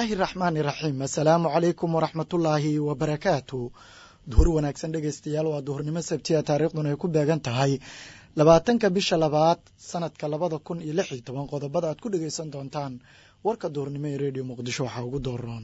illaahi raxmaani raxiim assalaamu calaykum waraxmatullaahi wabarakaatu duhur wanaagsan dhegeystayaal waa duhurnimo sabtiya taariikhduna ay ku beegan tahay labaatanka bisha labaad sanadka labada kun iyo lix iyo toban qodobada aad ku dhegeysan doontaan warka duhurnimo ee redio muqdisho waxaa ugu dooroon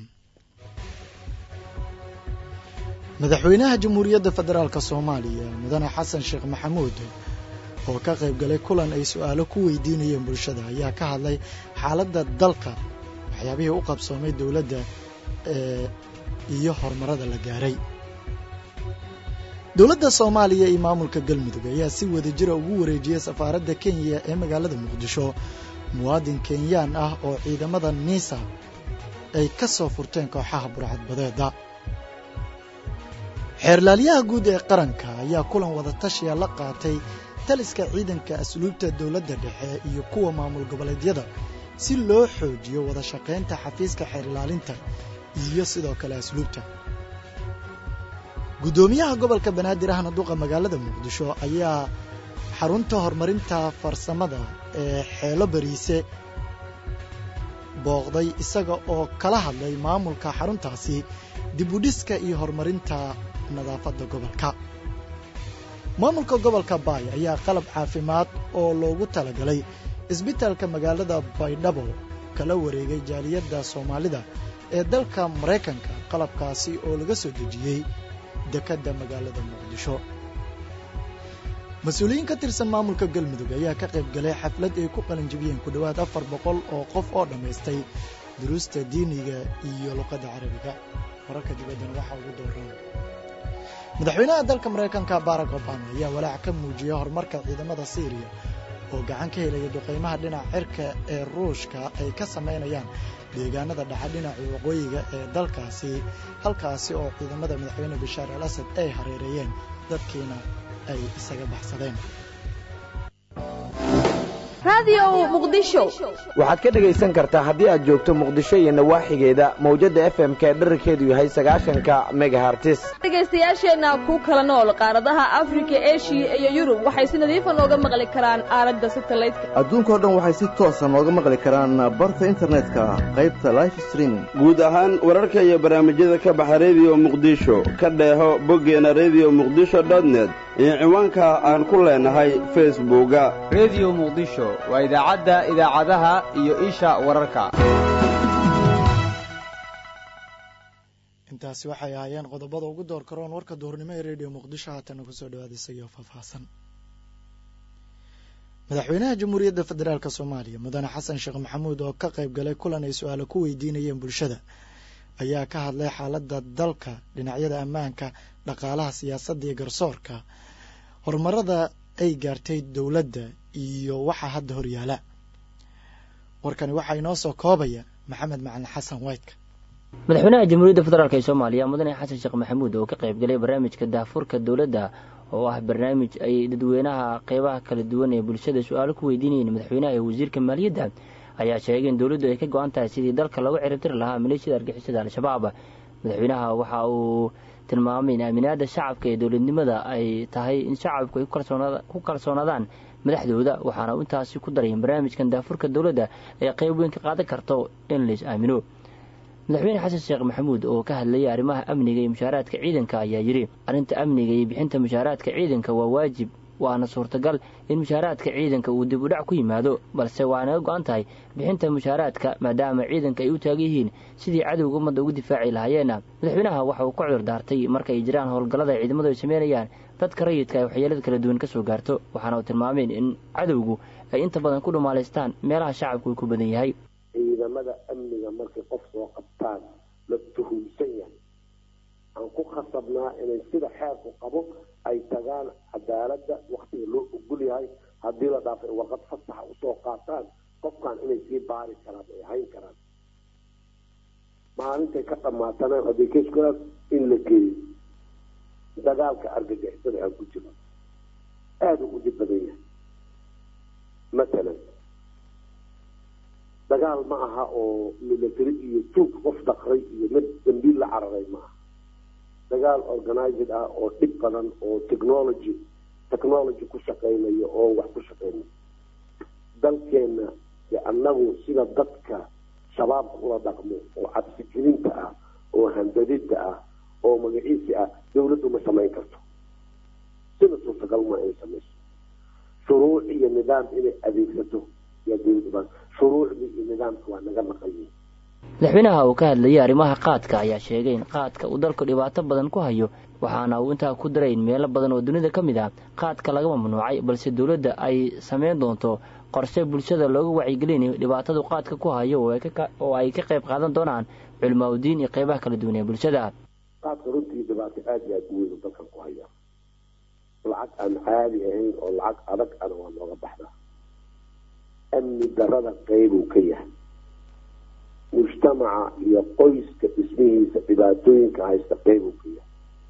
madaxweynaha jamhuuriyadda federaalk soomaaliya mudane xasan sheekh maxamuud oo ka qayb galay kulan ay su-aalo ku weydiinayeen bulshada ayaa ka hadlay xaaladda dalka waxyaabihii u qabsoomay dowladda iyo horumarada la gaaray dowladda soomaaliya iyo maamulka galmudug ayaa si wadajira ugu wareejiyey safaaradda kenya ee magaalada muqdisho muwaadin kenyaan ah oo ciidamada niisa ay ka soo furteen kooxaha burcadbadeeda xeerlaalyaha guud ee qaranka ayaa kulan wadatashiya la qaatay taliska ciidanka asluubta dowladda dhexe iyo kuwa maamul goboleedyada si loo xoojiyo wada shaqaynta xafiiska xeerilaalinta iyo sidoo kale asluubta guddoomiyaha gobolka banaadir ahna duqa magaalada muqdisho ayaa xarunta horumarinta farsamada ee xeelo bariise booqday isaga oo kala hadlay maamulka xaruntaasi dibudhiska iyo horumarinta nadaafadda gobolka maamulka gobolka baay ayaa qalab caafimaad oo loogu talagalay isbitaalka magaalada baydhabo kala wareegay jaaliyadda soomaalida ee dalka maraykanka qalabkaasi oo laga soo dejiyey dekedda magaalada muqdisho mas-uuliyiin ka tirsan maamulka galmudug ayaa ka qayb galay xaflad ay ku qalinjibiyeen ku dhowaad afar boqol oo qof oo dhammaystay duruusta diiniga iyo luqadda carabiga wararka dibaddana waxaa ugu dooran madaxweynaha dalka maraykanka barack obama ayaa walaac ka muujiyey horumarka ciidamada syriya oo gacan ka helaya duqaymaha dhinaca cirka ee ruushka ay ka samaynayaan deegaanada dhaxa dhinaca waqooyiga ee dalkaasi halkaasi oo ciidamada madaxweyne bashaar al asad ay hareereeyeen dadkiina ay isaga baxsadeen waxaad ka dhegaysan kartaa haddii aad joogto muqdisho iyo nawaaxigeeda mawjadda f m ka dherarkeedu yahay sagaashanka megahartis dhegaystayaasheenna ku kala nool qaaradaha afrika eshiya iyo yurub waxay si nadiifa nooga maqli karaan aalada satalaydka adduunkao dhan waxay si toosa nooga maqli karaan barta internetka qaybta life streaming guud ahaan wararka iyo barnaamijyada ka baxa rediyo muqdisho ka dheeho boggeena rediyo muqdisho dotnet iyo ciwaanka aan ku leenahay facebooka rediyo muqdisho waa idaacadda idaacadaha iyo isha wararka intaasi waxay ahaayeen qodobada ugu door karoon warka duhurnimo ee rediyo muqdisho haatana kusoo dhawaada isagoo faahfaahsan madaxweynaha jamhuuriyadda federaalk soomaaliya mudane xasan sheekh maxamuud oo ka qayb galay kulan ay su-aalo ku weydiinayeen bulshada ayaa ka hadlay xaaladda dalka dhinacyada ammaanka dhaqaalaha siyaasadda iyo garsoorka horumarada ay gaartay dowladda iyo waxaa hadda horyaala warkani waxaa inoo soo koobaya maxamed macalin xasan waytka madaxweynaha jamhuuriyadda federaalk ee soomaaliya mudane xasan sheekh maxamuud oo ka qayb galay barnaamijka daafurka dowladda oo ah barnaamij ay dadweynaha qeybaha kala duwan ee bulshada su-aalo ku weydiinayeen madaxweynaha ee wasiirka maaliyadda ayaa sheegay in dowladdu ay ka go-an tahay sidii dalka loogu ciribtiri lahaa maleeshiyada argixisada al-shabaab madaxweynaha waxa uu tilmaamay in aaminaada shacabka ee dowladnimada ay tahay in shacabku ay ku kalsoonaadaan madaxdooda waxaana intaasi ku daray in barnaamijkan daafurka dowladda ay qeyb weyn ka qaadan karto in lais aamino madaxweyne xasan sheekh maxamuud oo ka hadlayay arrimaha amniga iyo mushaaraadka ciidanka ayaa yidhi arrinta amniga iyo bixinta mushaaraadka ciidanka waa waajib waana suurtagal in mushaaraadka ciidanka uu dib u dhac ku yimaado balse waa naga go-an tahay bixinta mushaaraadka maadaama ciidanka ay u taagan yihiin sidii cadowga ummadda ugu difaaci lahaayeena madaxweynaha waxa uu ka cudur daartay marka ay jiraan howlgallada ay ciidamadu ay sameynayaan dadka rayidka ay waxyeelada kala duwan ka soo gaarto waxaana uu tilmaameen in cadowgu ay inta badan ku dhumaalaystaan meelaha shacabku uu ku badan yahay ciidamada amniga markay qof soo qabtaan la tuhumsan yahay aan ku khasabnaa inay sida xeerku qabo ay tagaan cadaaladda waktiga loo ogol yahay haddii la dhaafay warqad fasaxa usoo qaataan qofkan inay sii baari karaan ay hayn karaan maalintay ka dhamaatana adekeskoodaas in la geeyo dagaalka argagixisada aan ku jiro aada u dhib badan yahay matalan dagaal ma aha oo military iyo tuug qof dhaqray iyo mid dambiil la cararay ma aha dagaal organized ah oo dhib badan oo technology technology ku shaqaynayo oo wax ku shaqaynayo dalkeenna de annagu sida dadka shabaabka ula dhaqmo oo cabsigelinta ah oo handadida ah oo magaciisi ah dawladdu ma samayn karto sida suurtagal ma inay samayso shuruuc iyo nidaam inay adeegsato yaa dawladdu baa shuruucdii iyo nidaamka waa naga naqayin madaxweynaha uu ka hadlayay arrimaha qaadka ayaa sheegay in qaadka uu dalku dhibaato badan ku hayo waxaana uu intaa ku daray in meelo badan oo dunida ka mid ah qaadka laga mamnuucay balse dowladda ay samayn doonto qorshe bulshada looga wacyigelinayo dhibaatadu qaadka ku hayo oo ay ka qayb qaadan doonaan culimaauddiin iyo qeybaha kala duwan ee bulshada qaadka runtii dhibaato aada iyo aada u weyn dalkan ku haya lacag aan caadi ahayn oo lacag adag ana waa nooga baxdaa amni darada qeybuu ka yahay mujtamaca iyo qoyska dhismihiisa dhibaatooyinka haysta qeybuu ka yahay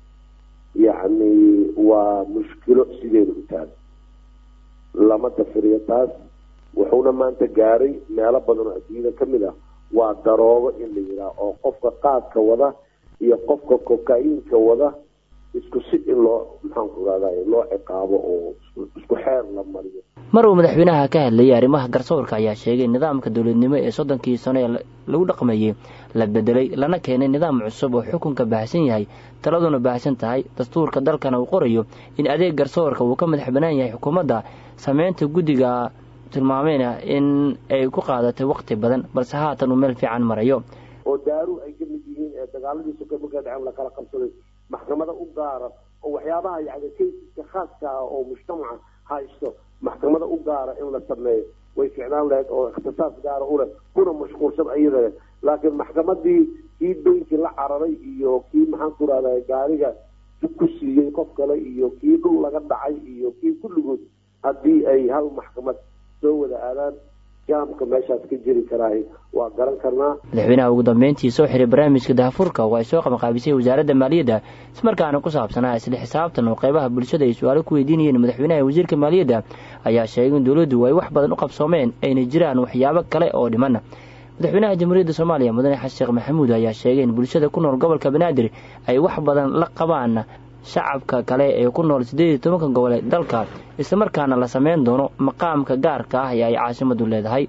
yacni waa mushkilo sideeda u taala lama dafiriyo taas wuxuuna maanta gaaray meelo badan oo adduunyada ka mid ah waa daroogo in la yidhaah oo qofka qaadka wada iyo qofka koka-iinka wada isku si in loo maxaanku irahday loo ciqaabo oo isku xeer la mariyo mar uu madaxweynaha ka hadlayay arrimaha garsoorka ayaa sheegay nidaamka dowladnimo ee soddonkii sano ee lagu dhaqmayey la bedelay lana keenay nidaam cusub oo xukunka baahsan yahay taladuna baahsan tahay dastuurka dalkana uu qorayo in adeeg garsoorka uu ka madax banaan yahay xukuumadda sameynta guddiga tilmaameyna in ay ku qaadatay waqti badan balse haatan uu meel fiican marayo oo daaru ay ka mid yihiin ee dagaaladii soka markaa dhaceen lakala qabsaday maxkamada u gaara oo waxyaabaha yani kaysiska khaaska ah oo mujtamaca haysto maxkamada u gaara in la sameeyo way ficnaan lahayd oo ikhtisaas gaara uleh kuna mashquulsan ayada leh laakiin maxkamadii kii beynkii la cararay iyo kii maxaanku irahda gaariga ku siiyey qof kale iyo kii dhul laga dhacay iyo kii kulligood haddii ay hal maxkamad soo wada aadaan jaamka meeshaas ka jiri karaahi waa garan karnaa madaxweynaha ugu dambeyntii soo xiray barnaamijka dahafurka oo ay soo qabanqaabisay wasaaradda maaliyadda ismarkaana ku saabsanaa isla xisaabtan oo qeybaha bulshada ay su-aalo ku weydiinayeen madaxweynaha iyo wasiirka maaliyadda ayaa sheegay in dowladdu ay wax badan u qabsoomeen ayna jiraan waxyaabo kale oo dhiman madaxweynaha jamhuuriyadda soomaaliya mudane xasan sheekh maxamuud ayaa sheegay in bulshada ku nool gobolka banaadir ay wax badan la qabaan shacabka kale ee ku nool siddeed iyo tobanka gobol ee dalka islamarkaana la sameyn doono maqaamka gaarka ah ee ay caasimadu leedahay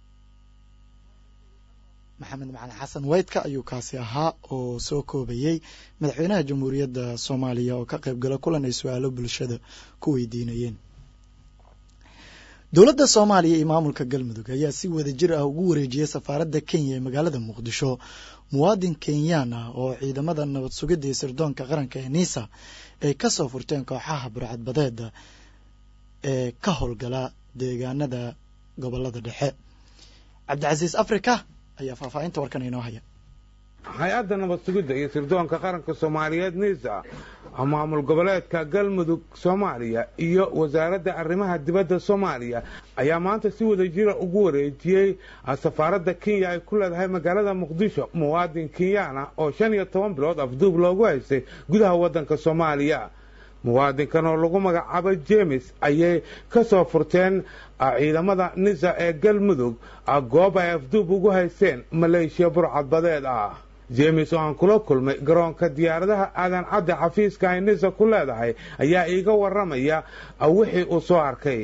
maxamed macalin xasan weydka ayuu kaasi ahaa oo soo koobayey madaxweynaha jamhuuriyadda soomaaliya oo ka qayb gala kulan ay su-aalo bulshada ku weydiinayeen dowladda soomaaliya iyo maamulka galmudug ayaa si wada jir ah ugu wareejiyey safaaradda kenya ee magaalada muqdisho muwaadin kenyaan ah oo ciidamada nabad sugidda iyo sirdoonka qaranka ee nisa ay ka soo furteen kooxaha burcadbadeeda ee ka howlgala deegaanada gobolada dhexe cabdicasiis africa ayaa faahfaahinta warkan inoo haya hay-adda nabad sugidda iyo sirdoonka qaranka soomaaliyeed nisa maamul goboleedka galmudug soomaaliya iyo wasaaradda arrimaha dibadda soomaaliya ayaa maanta si wada jira ugu wareejiyey safaaradda kenya ay ku leedahay magaalada muqdisho muwaadin kenyaan ah oo shan iyo toban bilood afduub loogu haystay gudaha waddanka soomaaliya muwaadinkan oo lagu magacaabo jemes ayay ka soo furteen ciidamada nisa ee galmudug goob ay afduub ugu haysteen maleeshiya burcadbadeed ah jemes oo aan kula kulmay garoonka diyaaradaha aadan cadde xafiiska ay nisa ku leedahay ayaa iiga waramaya wixii uu soo arkay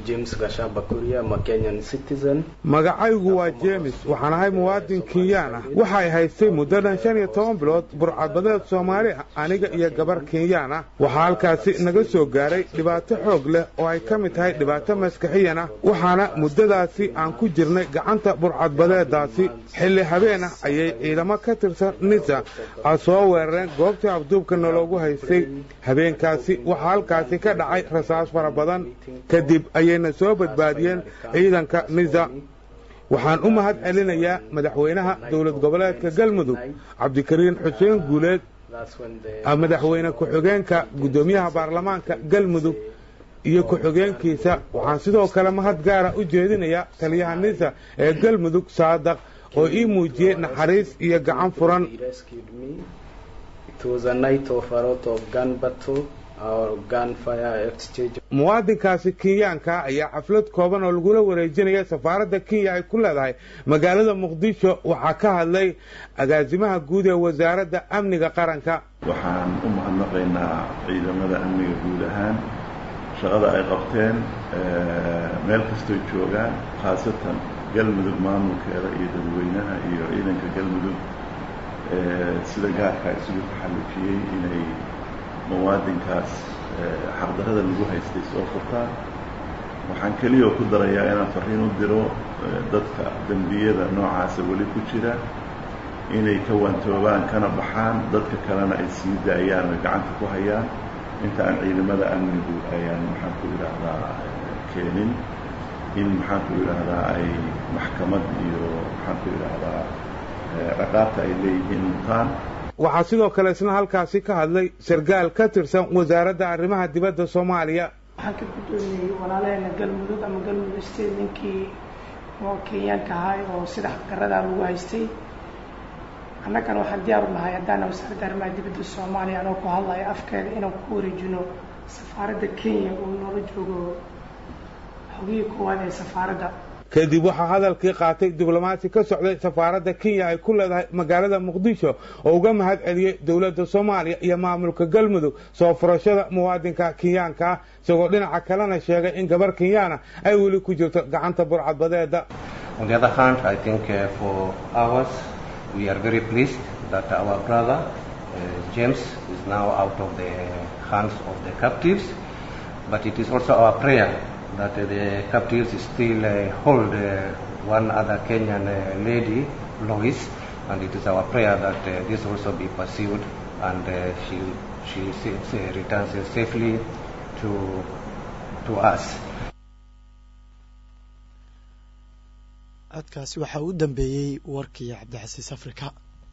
magacaygu waa jemes waxaan ahay muwaadin kenyaan ah waxay haystay muddo dhan shan iyo toban bilood burcadbadeed soomaali ah aniga iyo gabar kenyaan ah waxaa halkaasi naga soo gaaray dhibaato xoog leh oo ay ka mid tahay dhibaato maskaxiyan ah waxaana muddadaasi aan ku jirnay gacanta burcadbadeedaasi xilli habeen ah ayay ciidamo ka tirsan nisa soo weerareen goobtii afduubka nologu haystay habeenkaasi waxaa halkaasi ka dhacay rasaas fara badan kadib ayayna soo badbaadiyeen ciidanka nisa waxaan u mahad celinayaa madaxweynaha dowlad goboleedka galmudug cabdikariin xuseen guuleed madaxweyne ku-xigeenka guddoomiyaha baarlamaanka galmudug iyo ku-xigeenkiisa waxaan sidoo kale mahad gaara u jeedinayaa taliyaha nisa ee galmudug saadaq oo ii muujiyey naxariis iyo gacan furan muwaadinkaasi kenyaanka ayaa xaflad kooban oo lagula wareejinaya safaaradda kenya ay ku leedahay magaalada muqdisho waxaa ka hadlay agaasimaha guud ee wasaaradda amniga qaranka waxaan u mahadnaqaynaa ciidamada amniga guud ahaan shaqada ay qabteen meel kastoy joogaan khaasatan galmudug maamulkeeda iyo dadweynaha iyo ciidanka galmudug sida gaarka isugu taxallujiyey inay muwaadinkaas xaqdarrada lagu haystay soo furtaan waxaan keliyao ku darayaa inaan farriin u diro dadka dembiyada noocaasa weli ku jira inay ka waantoobaan kana baxaan dadka kalena ay sii daayaan oy gacanta ku hayaan inta aan ciidamada amnigu ayaan maxaan ku idhaahdaa keenin in maxaan ku idhaahdaa ay maxkamad iyo maxaan ku idhaahdaa dhaqaabta ay leeyihiin mutaan waxaa sidoo kale isna halkaasi ka hadlay sarkaal ka tirsan wasaaradda arrimaha dibadda soomaaliya waxaan ka guddoomiyey walaalaheena galmudug ama galmudug state ninkii oo kenyaanka ahay oo sida xaqdarradaa lagu haystay annagana waxaan diyaar u nahay haddaana wasaaradda arrimaha dibadda soomaaliya anoo ku hadlaya afkeeda inaan ku wareejino safaaradda kenya uu noola joogo xogihii koowaad ee safaaradda kadib waxaa hadalkii qaatay diblomaasi ka socday safaaradda kenya ay ku leedahay magaalada muqdisho oo uga mahad celiyey dowladda soomaaliya iyo maamulka galmudug soo furashada muwaadinka kenyaanka ah isagoo dhinaca kalena sheegay in gabar kenyaana ay weli ku jirto gacanta burcadbadeeda On the other hand, I think uh, for ours, we are very pleased that our brother uh, James is now out of the hands of the captives. But it is also our prayer that uh, the captives still uh, hold uh, one other Kenyan uh, lady, Lois, and it is our prayer that uh, this also be pursued and uh, she she sa- uh, returns safely to to us. codkaasi waxaa u dambeeyey warkii cabdixasiis afrika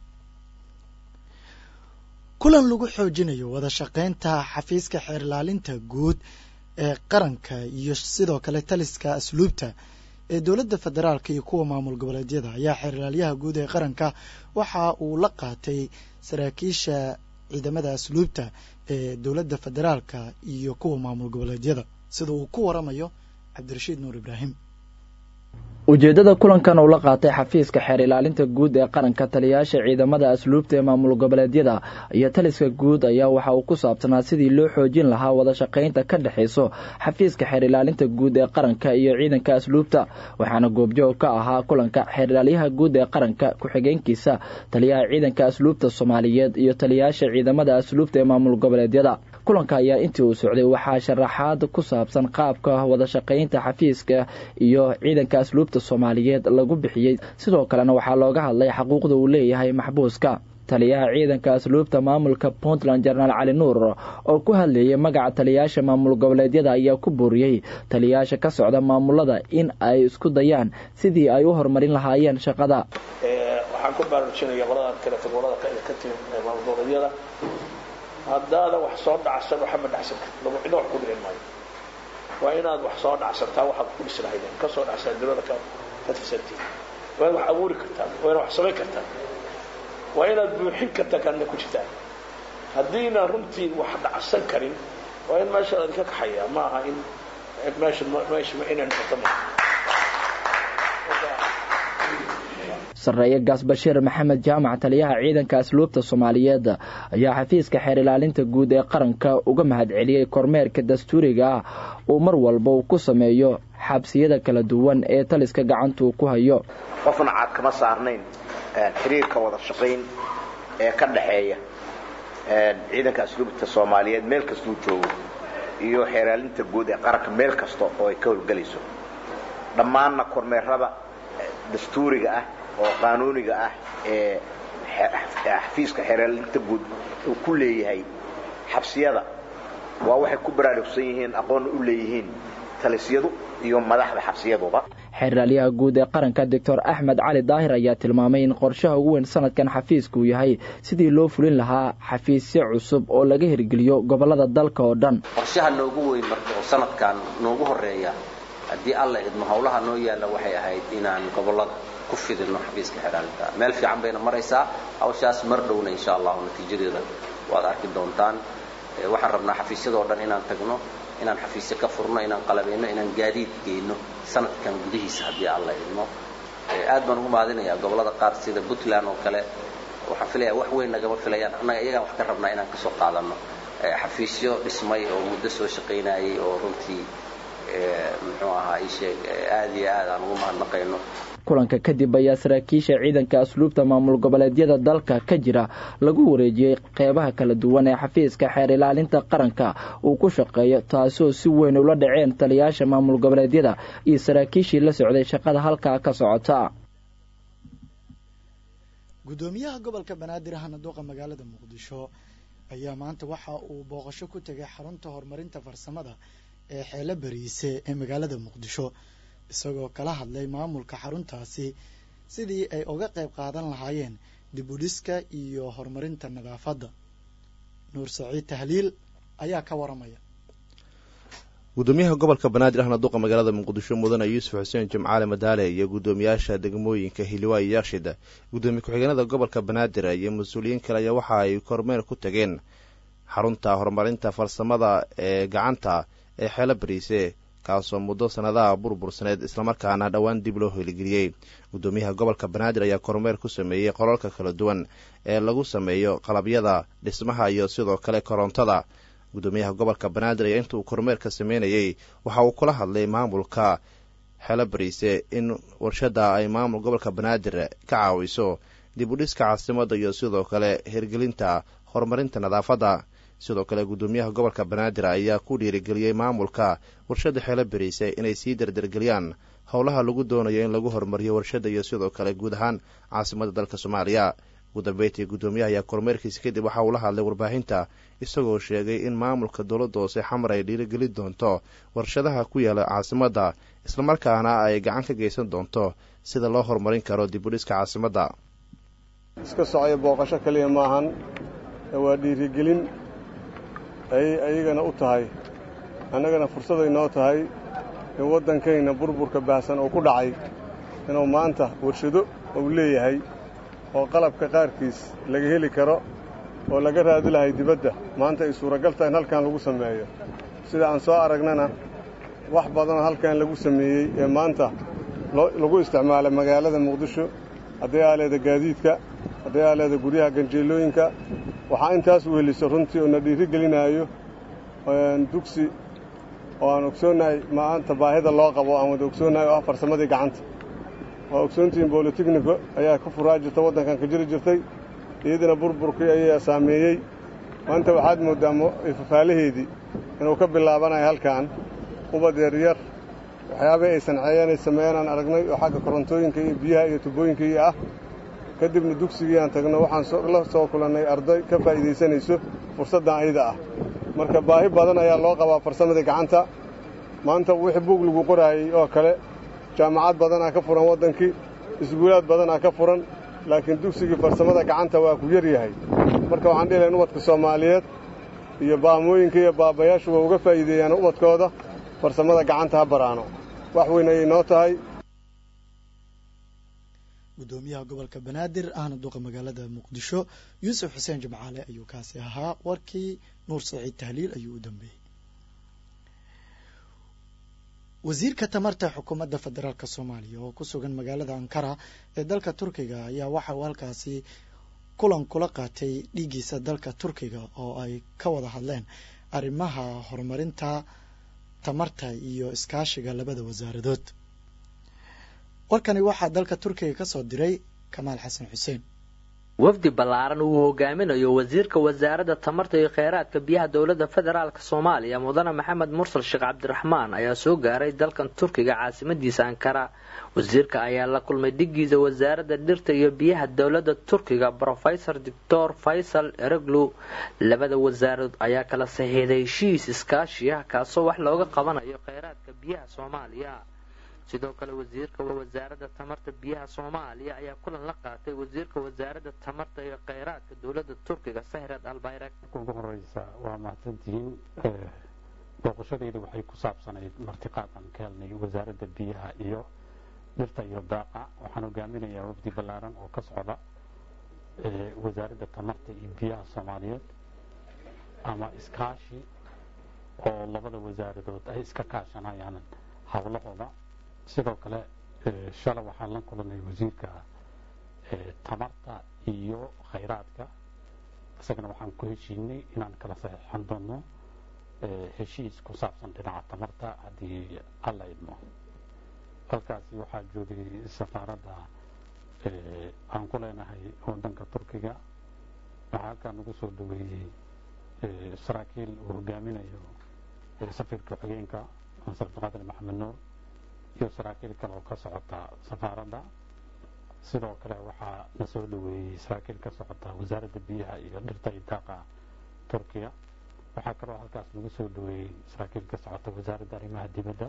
kulan lagu xoojinayo wada shaqaynta xafiiska xeer ilaalinta guud ee qaranka iyo sidoo kale taliska asluubta ee dowladda federaalka iyo kuwa maamul goboleedyada ayaa xeer ilaalyaha guud ee qaranka waxa uu la qaatay saraakiisha ciidamada asluubta ee dowladda federaalka iyo kuwa maamul goboleedyada sida uu ku waramayo cabdirashiid nuur ibraahim ujeeddada kulankan uu la qaatay xafiiska xeer ilaalinta guud ee qaranka taliyayaasha ciidamada asluubta ee maamul goboleedyada iyo taliska guud ayaa waxa uu ku saabsanaa sidii loo xoojin lahaa wada shaqaynta ka dhexayso xafiiska xeer ilaalinta guud ee qaranka iyo ciidanka asluubta waxaana goobjoog ka ahaa kulanka xeer ilaalyaha guud ee qaranka ku-xigeenkiisa taliyaha ciidanka asluubta soomaaliyeed iyo taliyayaasha ciidamada asluubta ee maamul goboleedyada kulanka ayaa intii uu socday waxaa sharaxaad ku saabsan qaabka wada shaqaynta xafiiska iyo ciidanka asluubta soomaaliyeed lagu bixiyey sidoo kalena waxaa looga hadlay xaquuqda uu leeyahay maxbuuska taliyaha ciidanka asluubta maamulka puntland jenaraal cali nuur oo ku hadlayay magaca taliyayaasha maamul goboleedyada ayaa ku booriyey taliyayaasha ka socda maamulada in ay isku dayaan sidii ay u horumarin lahaayeen shaqada waxaan ku baraarujinaya qoladan kaleeto qolada ka timi maamul goboleedyada haddaada wax soo dhacsan waxama dhacsan karti laba cidna wax ku dhicin maayo waa inaad wax soo dhacsantaa waxaad ku dhisi lahaydeen ka soo dhacsan dawlada ka ka tirsantiin waa inaad wax abuuri kartaan waa inaad wax samayn kartaan waa inaad buuxin kartaan kaadna ku jirtaan haddiina runtii wax dhacsan karin waa in meesha ladinka kaxayaa ma aha in meesha meesha inay noqoto ma sarreeye gaas bashiir maxamed jaamac taliyaha ciidanka asluubta soomaaliyeed ayaa xafiiska xeer ilaalinta guud ee qaranka uga mahad celiyey kormeerka dastuuriga ah uu mar walba uu ku sameeyo xabsiyada kala duwan ee taliska gacantuu ku hayo qofna caad kama saarnayn xiriirka wada shaqayn ee ka dhaxeeya ciidanka asluubta soomaaliyeed meel kastuu joogo iyo xeeraalinta guud ee qaranka meel kasta oo ay ka howlgelayso dhammaanna kormeerada dastuuriga ah oo qaanuuniga ah ee xafiiska xeeraalinta guud uu ku leeyahay xabsiyada waa waxay ku baraarugsan yihiin aqoonna u leeyihiin talisyadu iyo madaxda xabsiyaduba xeeraalyaha guud ee qaranka doctor axmed cali daahir ayaa tilmaamay in qorshaha ugu weyn sanadkan xafiiska uu yahay sidii loo fulin lahaa xafiisyo cusub oo laga hirgeliyo gobolada dalka oo dhan qorshaha noogu weyn marka oo sanadkan noogu horeeya haddii alla idmo howlaha noo yaalla waxay ahayd inaan gobolada ku fidino xafiiska xeeraalinta meel fiican bayna maraysaa hawshaas mar dhowna insha allahu natiijadeeda waad arki doontaan waxaan rabnaa xafiisyadoo dhan inaan tagno inaan xafiisyo ka furno inaan qalabayno inaan gaadiid geyno sanadkan gudihiisa haddii alla idmo aad baan ugu mahadinayaa gobolada qaar sida puntland oo kale waxaan filayaa wax weyn nagama filayaan annaga iyagaan wax ka rabnaa inaan kasoo qaadano xafiisyo dhismay oo muddo soo shaqaynayay oo runtii muxuu ahaa ii sheeg aad iyo aad aan ugu mahadnaqayno kulanka kadib ayaa saraakiisha ciidanka asluubta maamul goboleedyada dalka ka jira lagu wareejiyey qeybaha kala duwan ee xafiiska xeer ilaalinta qaranka uu ku shaqeeyo taasoo si weyn ula dhaceen taliyaasha maamul goboleedyada iyo saraakiishii la socday shaqada halkaa ka socota gudoomiyaha gobolka banaadir hanaduuqa magaalada muqdisho ayaa maanta waxa uu booqasho ku tegay xarunta horumarinta farsamada ee xeelo bariise ee magaalada muqdisho isagoo kala hadlay maamulka xaruntaasi sidii ay uga qayb qaadan lahaayeen dib u dhiska iyo horumarinta nadaafadda nuur saciid tahliil ayaa ka waramaya gudoomiyaha gobolka banaadir ahna duqa magaalada muqdisho mudane yuusuf xuseen jimcaale madaale iyo guddoomiyaasha degmooyinka hiliwaa iyo yaakshid gudoomiye ku-xigeenada gobolka banaadir iyo mas-uuliyiin kale ayaa waxa ay kormeer ku tageen xarunta horumarinta farsamada ee gacanta ee xeelo bariise kaasoo muddo sannadaha burbursaneed islamarkaana dhowaan dib loo heligeliyey guddoomiyaha gobolka banaadir ayaa kormeer ku sameeyey qolalka kala duwan ee lagu sameeyo qalabyada dhismaha iyo sidoo kale korontada guddoomiyaha gobolka banaadir ayaa inta uu kormeerka sameynayey waxa uu kula hadlay maamulka xeelo bariise in warshadda ay maamul gobolka banaadir ka caawiso dib u dhiska caasimadda iyo sidoo kale hirgelinta horumarinta nadaafadda sidoo kale guddoomiyaha gobolka banaadir ayaa ku dhiirigeliyey maamulka warshadda xeelo bariise inay sii dardargeliyaan howlaha lagu doonayo in lagu horumariyo warshadda iyo sidoo kale guud ahaan caasimadda dalka soomaaliya ugu dambeyntii guddoomiyaha ayaa kormeerkiisa kadib waxa uu la hadlay warbaahinta isagoo sheegay in maamulka dowladda hoose xamar ay dhiirigelin doonto warshadaha ku yaala caasimadda islamarkaana ay gacan ka geysan doonto sida loo horumarin karo dib u dhiska caasimadda iska socaya booqasho keliya maahan waa dhiirigelin ayay ayagana u tahay annagana fursaday noo tahay in waddankayna burburka baahsan oo ku dhacay inuu maanta warshado uu leeyahay oo qalabka qaarkiis laga heli karo oo laga raadi lahay dibadda maanta ay suuragal tahay in halkan lagu sameeyo sida aan soo aragnana wax badanoo halkan lagu sameeyey ee maanta lagu isticmaala magaalada muqdisho hadday aaleeda gaadiidka hadday aaleeda guryaha ganjeelooyinka waxaa intaas weheliso runtii oo na dhiiri gelinaayo dugsi oo aan ogsoonnahay maanta baahida loo qabo aan wada ogsoonnahay oo ah farsamadii gacanta waa ogsoontihiin bolotechniko ayaa ka furaa jirta waddankan ka jiri jirtay iyadana burburkii ayaa saameeyey maanta waxaad mooddaa fafaalaheedii inuu ka bilaabanayo halkan ubad yaryar waxyaabay ay sanceeyeen ay sameeyeen aan aragnay oo xagga korontooyinka iyo biyaha iyo tubooyinka iyo ah kadibna dugsigii aan tagno waxaan la soo kulannay arday ka faa'iidaysanayso fursaddan ayada ah marka baahi badan ayaa loo qabaa farsamadii gacanta maanta wixii buug lagu qoraayey oo kale jaamacad badanaa ka furan waddankii iskuulaad badanaa ka furan laakiin dugsigii farsamada gacanta waa ku yar yahay marka waxaan dhihi lahayn ubadka soomaaliyeed iyo baamooyinka iyo baabayaashu waa uga faa'iideeyaan ubadkooda farsamada gacanta ha baraano wax weyn ayay noo tahay gudoomiyaha gobolka banaadir ahna duqa magaalada muqdisho yuusuf xuseen jimcaale ayuu kaasi ahaa warkii nuur saciid tahliil ayuu u dambeeyey wasiirka tamarta xukuumadda federaalk soomaaliya oo ku sugan magaalada ankara ee dalka turkiga ayaa waxa uu halkaasi kulan kula qaatay dhiiggiisa dalka turkiga oo ay ka wada hadleen arrimaha horumarinta tamarta iyo iskaashiga labada wasaaradood warkani waxaa dalka turkiga ka soo diray kamaal xasan xuseen wafdi ballaaran uu hogaaminayo wasiirka wasaaradda tamarta iyo kheyraadka biyaha dowladda federaalk soomaaliya mudane maxamed mursal sheekh cabdiraxmaan ayaa soo gaaray dalkan turkiga caasimadiisa ankara wasiirka ayaa la kulmay dhigiisa wasaaradda dhirta iyo biyaha dowladda turkiga brofesor doctor faysal ereglu labada wasaaradood ayaa kala saxiixday heshiis iskaashi ah kaasoo wax looga qabanayo kheyraadka biyaha soomaaliya sidoo kale wasiirka wasaaradda tamarta biyaha soomaaliya ayaa kulan la qaatay wasiirka wasaaradda tamarta iyo kheyraadka dowladda turkiga sahrad albayrak ugu horeysa waa mahadsantihiin booqashadayda waxay ku saabsanayd martiqaad aan ka helnay wasaaradda biyaha iyo dhirta iyo daaqa waxaan hogaaminayaa wafdi ballaaran oo ka socda wasaaradda tamarta iyo biyaha soomaaliyeed ama iskaashi oo labada wasaaradood ay iska kaashanayaan howlahooda sidoo kale shala waxaan la kulanay wasiirka tamarta iyo khayraadka isagana waxaan ku heshiinay inaan kala saxiixan doono heshiis ku saabsan dhinaca tamarta haddii alla idmo halkaasi waxaa joogay safaaradda aan ku leenahay wadanka turkiga waxaa halkaa nagu soo dhaweeyey saraakiil uu hogaaminayo safirka xogeenka masar abdiqaadir maxamed nuur iyo saraakiil kale oo ka socota safaaradda sidoo kale waxaa na soo dhaweeyey saraakiil ka socota wasaaradda biyaha iyo dhirta iyo daaqa turkiya waxaa kaloo halkaas lagu soo dhaweeyey saraakiil ka socota wasaaradda arrimaha dibadda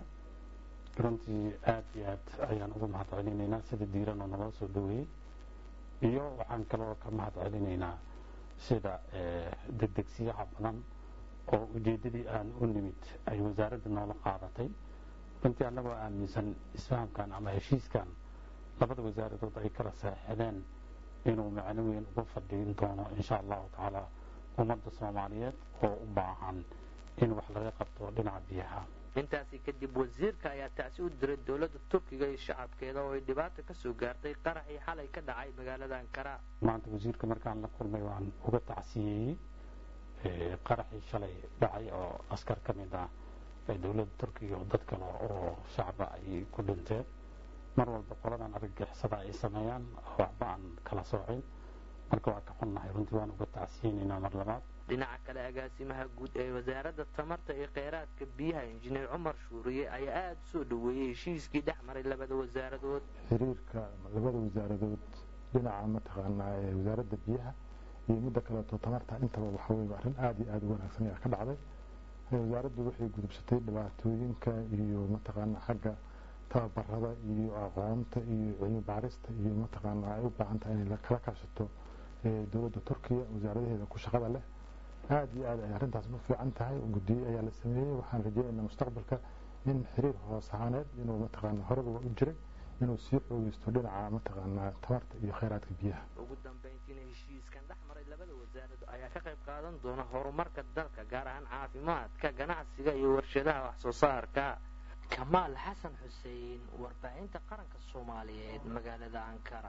runtii aad iyo aad ayaan ugu mahad celinaynaa sida diiran oo naloo soo dhaweeyey iyo waxaan kaloo ka mahad celinaynaa sida degdegsiyaha badan oo ujeeddadii aan u nimid ay wasaaradda noola qaadatay runtii annagoo aaminsan isfahamkan ama heshiiskan labada wasaaradood ay kala saexdeen inuu macno weyn ugu fadhiin doono insha allahu tacaala ummadda soomaaliyeed oo u baahan in wax laga qabto dhinaca biyaha intaasi kadib wasiirka ayaa tacsi u diray dowladda turkiga iyo shacabkeeda oo ay dhibaata ka soo gaartay qaraxii xalay ka dhacay magaalada ankara maanta wasiirka markaan la kulmay waan uga tacsiyeeyey qaraxii shalay dhacay oo askar ka mid ah ee dowladda turkiga oo dad kale oo shacba ay ku dhinteen mar walba qoladan argagixisada ay sameeyaan waxba aan kala soocin marka waa ka xunnahay runtii waan uga tacsiyeynaynaa mar labaad dhinaca kale agaasimaha guud ee wasaaradda tamarta iyo kheyraadka biyaha injineer cumar shuuriye ayaa aada u soo dhaweeyey heshiiskii dhex maray labada wasaaradood xiriirka labada wasaaradood dhinaca mataqaanaa ee wasaaradda biyaha iyo midda kaleeto tamarta intaba waxa weye arrin aada iyo aada u wanaagsan ayaa ka dhacday wasaaraddu waxay gudubsatay dhibaatooyinka iyo mataqaanaa xagga tababarada iyo aqoonta iyo cilmi baarista iyo mataqaanaa ay u baahan tahay inay kala kaashato dowladda turkiya wasaaradaheeda ku shaqada leh aada iyo aad ay arrintaas u fiican tahay guddiye ayaa la sameeyey waxaan rajeynaynaa mustaqbalka in xiriir hoos ahaaneed inuu mataqaanaa horeba waa u jiray inuu sii xoogeysto dhinaca mataqaanaa tamarta iyo kheyraadka biyaha ugu dambayntiina heshiiskan dhex maray labada wasaarad ayaa ka qayb qaadan doona horumarka dalka gaar ahaan caafimaadka ganacsiga iyo warshadaha wax soo saarka kamaal xasan xuseen warbaahinta qaranka soomaaliyeed magaalada ankara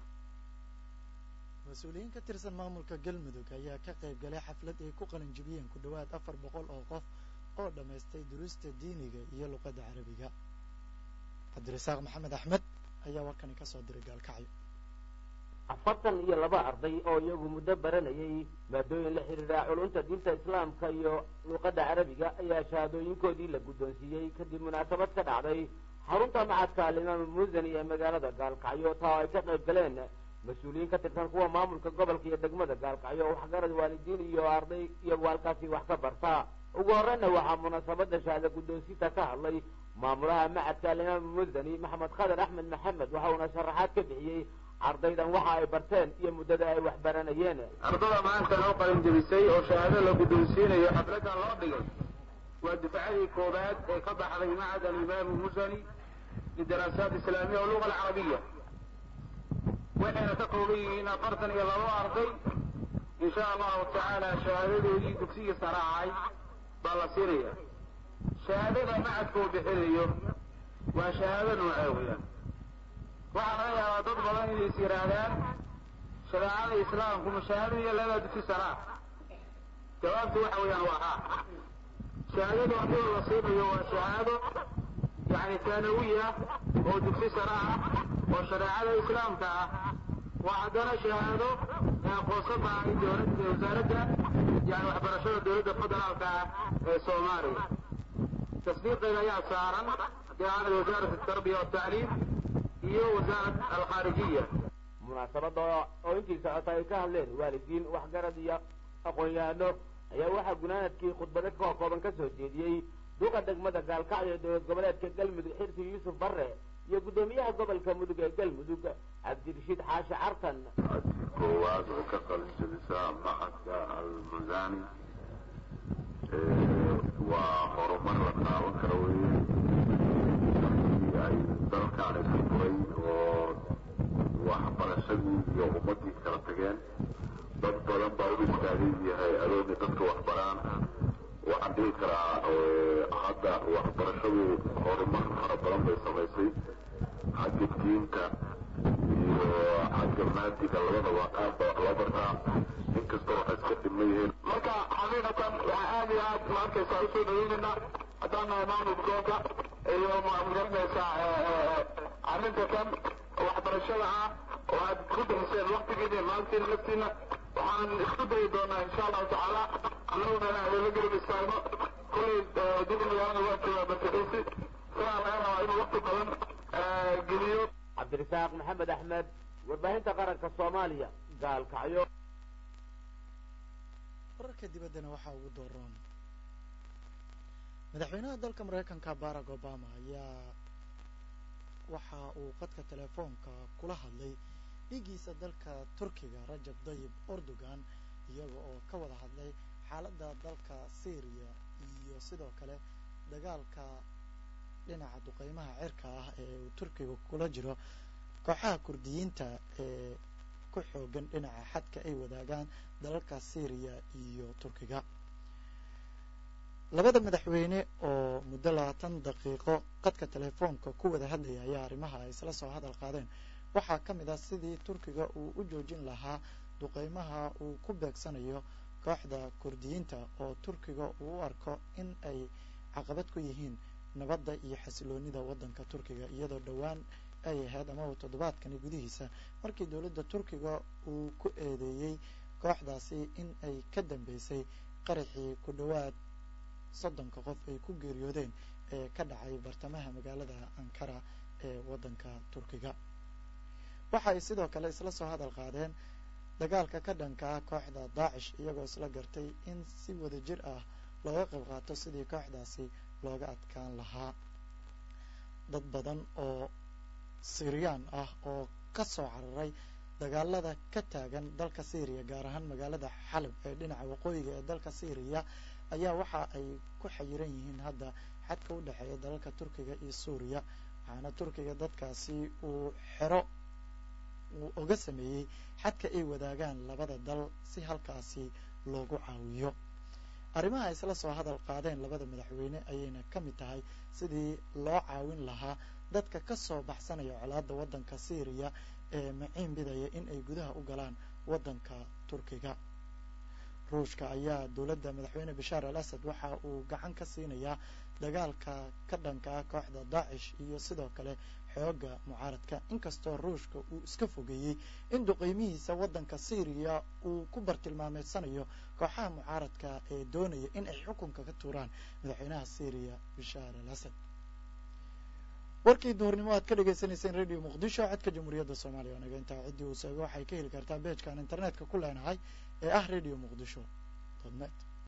mas-uuliyiin ka tirsan maamulka galmudug ayaa ka qayb galay xaflad ay ku qalin jibiyeen ku dhowaad afar boqol oo qof oo dhammaystay duruusta diiniga iyo luqadda carabiga cabdirasaaq maxamed axmed ayaa warkani ka soo diray gaalkacyo afartan iyo laba arday oo iyagu muddo baranayay maadooyin la xidhiidha culunta diinta islaamka iyo luuqadda carabiga ayaa shahaadooyinkoodii la guddoonsiiyey kadib munaasabad ka dhacday xarunta macadka alimaam musani ee magaalada gaalkacyo taa ay ka qayb galeen mas-uuliyiin ka tirsan kuwa maamulka gobolka iyo degmada gaalkacyo waxgarad waalidiin iyo arday iyagu halkaasi wax ka barta ugu horeyna waxaa munaasabada shahaada guddoonsiinta ka hadlay maamulaha macadka alimaam musani maxamed khadar axmed maxamed waxa uuna sharaxaad ka bixiyey ardaydan waxa ay barteen iyo muddada ay wax baranayeen ardada maanta loo qalin jebisay oo shahaado la guddoonsiinayo xafladan loo dhigay waa dufcadii koobaad ee ka baxday macad alimaam musani lidaraasaat islaamiya oo luga alcarabiya waxayna ka kooban yihiin afartan iyo labo arday insha allahu tacaala shahaadadoodii dugsiga saraacay baa la siinaya shahaadada macadka uu bixinayo waa shahaado noocee weyaan waxaa laga yaabaa dad badan inay is yidhaahdaan shareecada islaamku mashaahado iyo laga dugsi saraa jawaabtu waxa weeyaan waa haa shahaadada haddii la siinayo waa shahaado yani taanawiya oo dugsi sare ah oo shareecada islaamka ah waa haddana shahaado aqoonsan tahay dowladda wasaaradda yani waxbarashada dowladda federaalka ah ee soomaaliya tasdiiqeeda ayaa saaran haddii wasaarat atarbiya watacliim iyo wasaarad alkhaarijiya munaasabada oo intii socota ay ka hadleen waalidiin waxgarad iyo aqoon-yahano ayaa waxaa gunaanadkii khudbado ka kooban ka soo jeediyey duqa degmada gaalkacyo ee dowlad goboleedka galmudug xirsi yuusuf barre iyo guddoomiyaha gobolka mudug ee galmudug cabdirashiid xaashi cartan koowaad oo ka qalin jabisaa macadka almusani waa horumar la taaban kara weye ay dalkaan isku furay oo waxbarashadii iyo ummadii kala tageen dad badan baa u istaagay yahay adooni dadka waxbaraan waxaan dhihi karaa hadda waxbarashadu horumar fara badan bay samaysay xagga diinta iyo xagga maadiga labadaba aad baa wax loo bartaa inkastoo waxay iska dhiman yihiin marka xaqiiqatan waxaa aad iyo aad ma arkaysaa usoo dhaweynaynaa haddaan nahay maamulka gobolka iyo magaranaysaa arrinta kan waxbarashada ah oo aad ku bixiseen waktigiina iyo maalintiina laftiina waxaan isku dayi doonaa insha allahu tacaala annaguna inaan idinla garab istaagno kulay dib magaalada waa joogaa bartadisi sidaa laga rabaa inuu wakti badan geliyo cabdirasaaq maxamed axmed warbaahinta qaranka soomaaliya gaalkacyo wararka dibaddana waxaa ugu dooroon madaxweynaha dalka maraykanka barack obama ayaa waxa uu qadka telefoonka kula hadlay dhiiggiisa dalka turkiga rajab dayib erdogan iyaga oo ka wada hadlay xaaladda dalka syriya iyo sidoo kale dagaalka dhinaca duqeymaha cirka ah ee uu turkiga kula jiro kooxaha kurdiyiinta ee ku xoogan dhinaca xadka ay wadaagaan dalalka syriya iyo turkiga labada madaxweyne oo muddo labaatan daqiiqo qadka telefoonka ku wada hadlaya ayaa arrimaha ay isla soo hadal qaadeen waxaa ka mid ah sidii turkiga uu u joojin lahaa duqeymaha uu ku beegsanayo kooxda kurdiyiinta oo turkiga uu u arko in ay caqabad ku yihiin nabadda iyo xasiloonida waddanka turkiga iyadoo dhowaan ay ahayd amaba toddobaadkani gudihiisa markii dowladda turkiga uu ku eedeeyey kooxdaasi in ay ka dambeysay qaraxii ku dhowaad soddonka qof ay ku geeriyoodeen ee ka dhacay bartamaha magaalada ankara ee waddanka turkiga waxa ay sidoo kale isla soo hadal qaadeen dagaalka ka dhanka ah kooxda daacish iyagoo isla gartay in si wada jir ah looga qayb qaato sidii kooxdaasi looga adkaan lahaa dad badan oo siiriyaan ah oo ka soo cararay dagaalada ka taagan dalka syriya gaar ahaan magaalada xalab ee dhinaca waqooyiga ee dalka syriya ayaa waxa ay ku xayiran yihiin hadda xadka u dhexeeya dalalka turkiga iyo suuriya waxaana turkiga dadkaasi uu xero uu oga sameeyey xadka ay wadaagaan labada dal si halkaasi loogu caawiyo arrimaha ay isla soo hadal qaadeen labada madaxweyne ayayna ka mid tahay sidii loo caawin lahaa dadka ka soo baxsanaya colaadda waddanka syriya ee maciin bidaya in ay gudaha u galaan waddanka turkiga ruushka ayaa dowladda madaxweyne bashaar al asad waxa uu gacan ka siinayaa dagaalka ka dhanka ah kooxda daacish iyo sidoo kale xooga mucaaradka inkastoo ruushka uu iska fogeeyey in duqeymihiisa waddanka syriya uu ku bartilmaameedsanayo kooxaha mucaaradka ee doonaya in ay xukunka ka tuuraan madaxweynaha syriya bashaar al asad warkii duhurnimo aad ka dhagaysanayseen radio muqdisho codka jamhuuriyadda soomaaliya oo naga intaa ciddii uu seego waxay ka heli kartaa beejkaan internetka ku leenahay ee ah radio muqdisho dot net